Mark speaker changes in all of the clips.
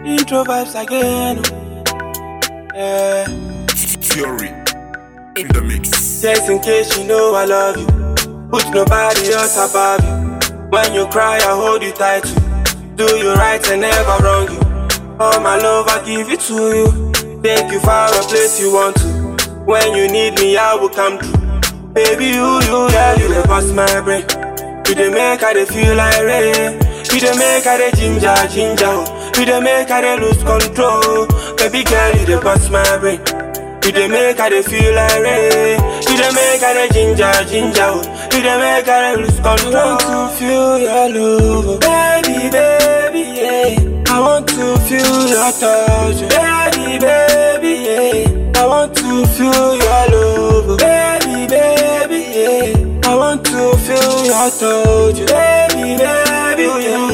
Speaker 1: Intro vibes again. Yeah.
Speaker 2: Fury in the mix.
Speaker 1: Just in case you know I love you. Put nobody else above you. When you cry, I hold you tight too. Do you right and never wrong you. All my love, I give it to you. Take you far a place you want to. When you need me, I will come through. Baby, you, you, yeah, you the bust my brain. You the make I dey feel like rain. You the make I dey ginger, ginger. oh. You the make I dey lose control. Baby girl, you the bust my brain. You the make I dey feel like rain. You the make I dey ginger, ginger. oh. You the make I dey lose control. I want to feel your love, oh. baby, baby, yeah. I want to feel your touch, oh. baby, baby, yeah. I want to feel your love, oh. baby, baby, yeah. I want to feel your touch, oh. baby, baby, yeah.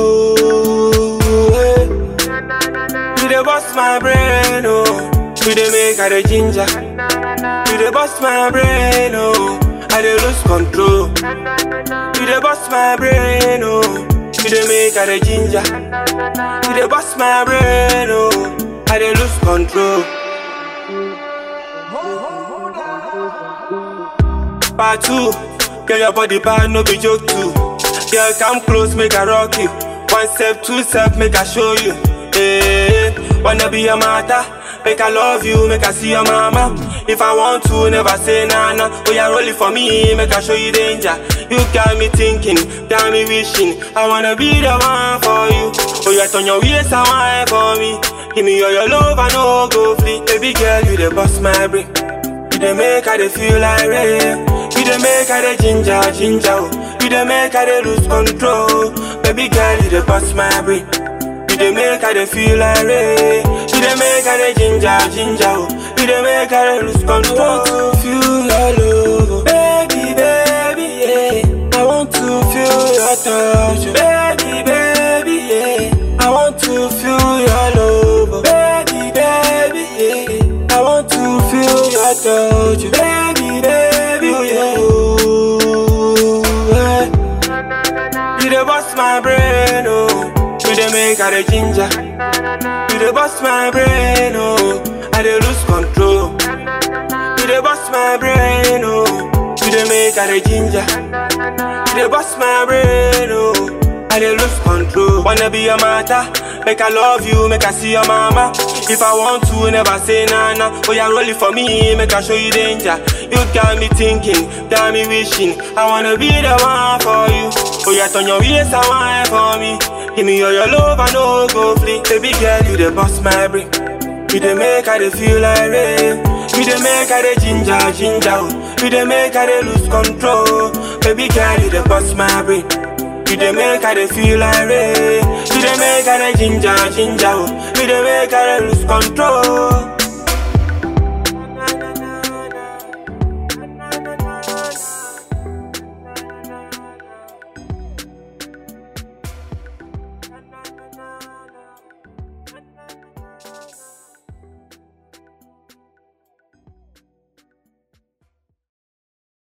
Speaker 1: You dey bust my brain, oh. You dey make I dey ginger. You dey bust my brain, oh. I dey lose control. You dey bust my brain, oh. You dey make I dey ginger. You dey bust my brain, oh. I dey lose control. Part two, girl your body bad, no be joke too. Girl come close, make I rock you. One step, two step, make I show you. Hey, wanna be your mother? Make I love you, make I see your mama. If I want to, never say nah nah. Oh yeah, roll it for me, make I show you danger. You got me thinking, got me wishing. I wanna be the one for you. Oh yeah, turn your waist and wine for me. Give me all your love, I know go flee. Baby girl, you the bust my brain. You the make I dey feel like rain. You the make I dey ginger, ginger. oh. You the make I dey lose control. Baby girl, you the bust my brain. You the make I dey feel like rain. You the make I dey ginger, ginger. oh. You the make I dey lose control. I want to feel your love, oh. baby, baby, yeah. I want to feel your touch, oh. baby, baby, yeah. I want to feel your love, oh. baby, baby, yeah. I want to feel your touch, oh. baby, baby, yeah. yeah. You the bust my brain, oh. You the make I the ginger. You the bust my brain, oh. I the lose control. You the bust my brain, oh. You the make I the ginger. You the bust my brain, oh. I the lose control. Wanna be your mother? Make I love you, make I see your mama. If I want to, never say nah nah. Oh yeah, roll it for me, make I show you danger. You got me thinking, got me wishing. I wanna be the one for you. Oh yeah, turn your waist and wine for me. Give me all your love, I know go flee. Baby girl, you the bust my brain. You the make I dey feel like rain. You the make I dey ginger, ginger. oh. You the make I dey lose control. Baby girl, you the bust my brain. You the make I dey feel like rain. You the make I dey ginger, ginger. oh. You the make I dey lose control.